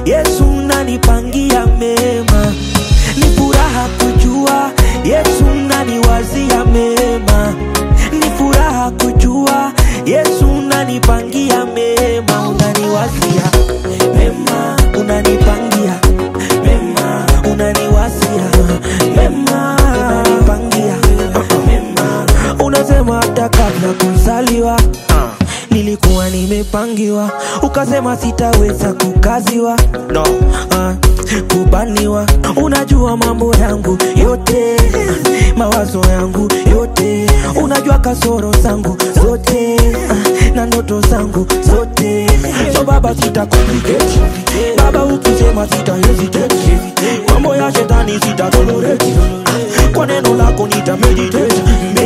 Yesu unanipangia mema, ni furaha kujua Yesu unaniwazia mema, ni furaha kujua Yesu unanipangia mema, unaniwazia mema, unanipangia mema, unaniwazia mema, unanipangia mema, unasema hata kabla kuzaliwa nilikuwa nimepangiwa, ukasema sitaweza kukaziwa no. uh, kubaniwa. Unajua mambo yangu yote, uh, mawazo yangu yote, unajua kasoro zangu zote uh, na ndoto zangu zote. So baba, sita complicate baba, ukisema sita hesitate, mambo ya shetani sita tolerate, uh, kwa neno lako nita meditate.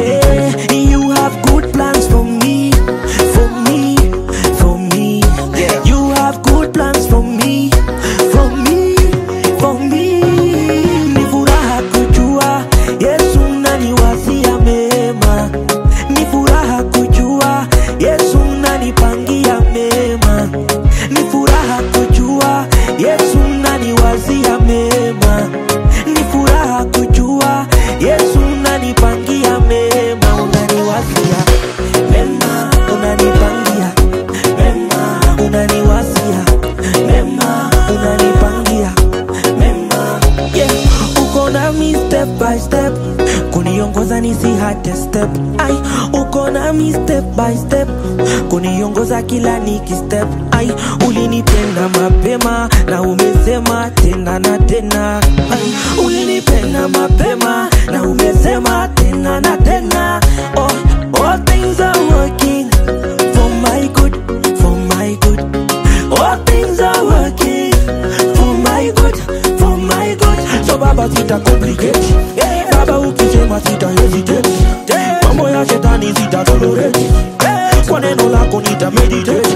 May you have good plans for me, for me, for me. You have good plans for me, for me, for me. Ni furaha kujua Yesu unaniwazia mema, ni furaha kujua Yesu unanipangia mema, ni furaha kujua Yesu unaniwazia mema, ni furaha kujua Yesu unanipangia mema, unaniwazia mema, unanipangia mema, unaniwazia mema, unanipangia mema, yeah. Uko nami step by step, kuniongoza nisihate step, ai, uko nami step by step, kuniongoza kila niki step, ai, ulinipenda mapema na umesema tena na tena, ai, ulinipenda mapema na umesema tena na tena, oh, all things are working for my good, for my good. All things are working for my good, for my good. So baba sita complicate, baba ukisema sita hesitate, mambo ya shetani sita tolerate, kwa neno lako nita meditate.